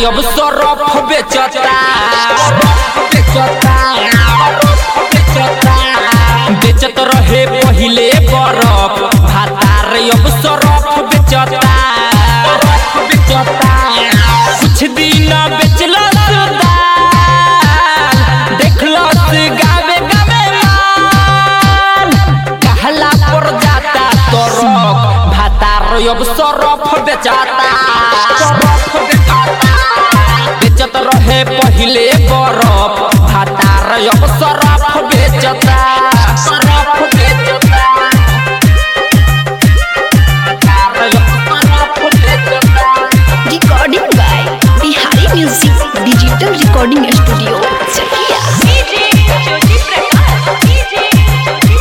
अब सरफ बेचता बेचता बेचता बेचत रहे पहिले बरफ भातार अब सरफ बेचता बेचता कुछ दिन बेचलस दाल देखलस गावे गावे माल कहला पर जाता तरफ भातार अब सरफ बेचाता सरफ बेचाता बेचत रहे पहिले बरफ भातार अब सरफ बेचता सरफ बेचता भातार अब सरफ बेचता Recording by Bihari Music Digital Recording Studio, Chakia. DJ Jyoti Prakash DJ Jyoti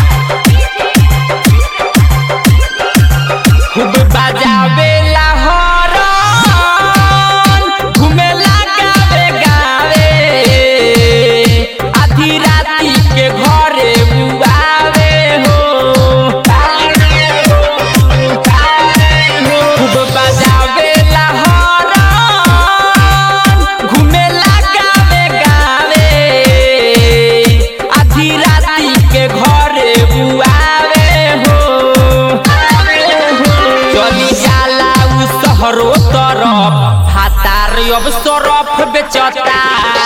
खूब बजावेला हॉर्न घुमेला गावे गावे आधी राती के घरे बुआवे हो खूब बजावेला हॉर्न घुमेला गावे गावे आधी राती के घरे बुआवे हो चली जाला उ शहरो तरफ हातार अब सरफ बेचता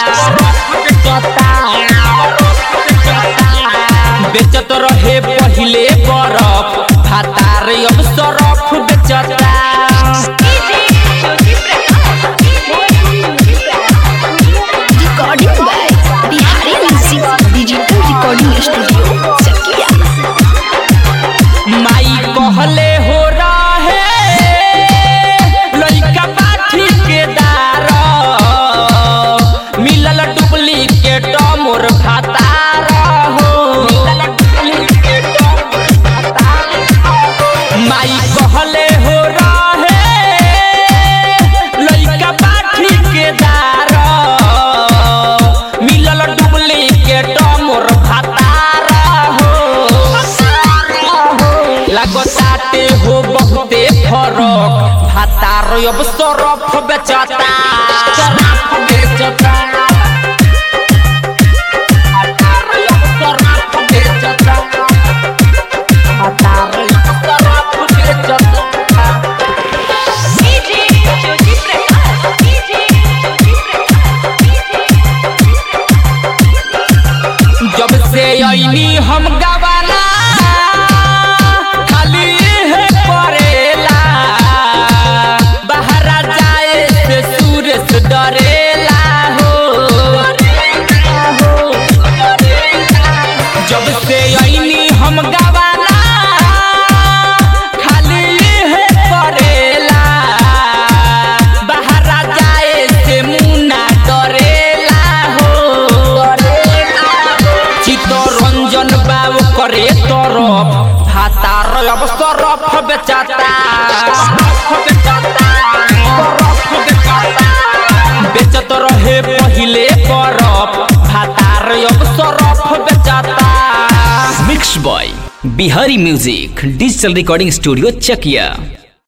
बेचत रहे पहिले बरफ भातार अब सरफ बेचता ज्योति Recording by Bihari Music Digital Recording Studio, Chakia. माई कहले हो रहे लइका बाठी के दार मिलल डुप्लीकेट मोर भातार हो माई कहले हो रहे लइका बाठी के दार मिलल डुप्लीकेट मोर भातार हो लगताटे हो बहुते फरक भातार अब सरफ बेचता सरफ बेचता भातार अब सरफ बेचता भातार अब सरफ बेचता डीजे ज्योति प्रकाश डीजे ज्योति जब से ऐनी हम गवाला खाली है परेला बहरा जाए से सूरज डरेला हो जब से ऐनी हम गवाला खाली है परेला बहरा जाए से मुन्ना डरेला हो चित्तरंजन बाबू करे तरफ भातार अब सरफ बेचाता बेचत रहे पहिले बरफ भातार अब सरफ बेचाता mix by Bihari music digital recording studio Chakiya